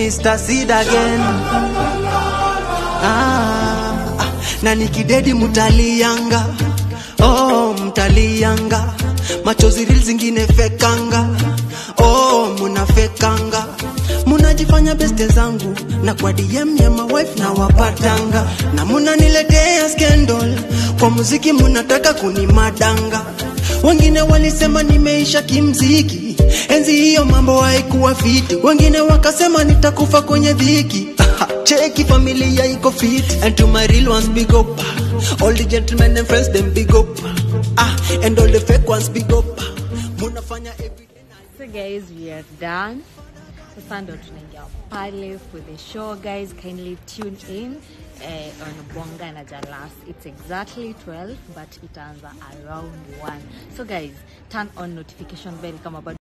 Mr. Sid again. Ah, ah, na nikidedi mutalianga, oh mtalianga, machozi reels zingine fekanga, oh munafekanga, munajifanya beste zangu na kwa DM ya my wife na wapatanga, na munaniletea scandal kwa muziki, munataka kunimadanga. Wengine walisema nimeisha kimziki, enzi hiyo mambo haikuwa fiti. Wengine wakasema nitakufa kwenye dhiki. Cheki familia iko fit and to my real ones big up. All the gentlemen and friends them big up. Ah, and all the fake ones big up. Munafanya everything. So guys, we are done. Sasa ndo tunaingia pale for the show guys. Kindly tune in eh, on Bonga na Jalas. It's exactly 12 but itaanza around 1. So guys, turn on notification bell kama bado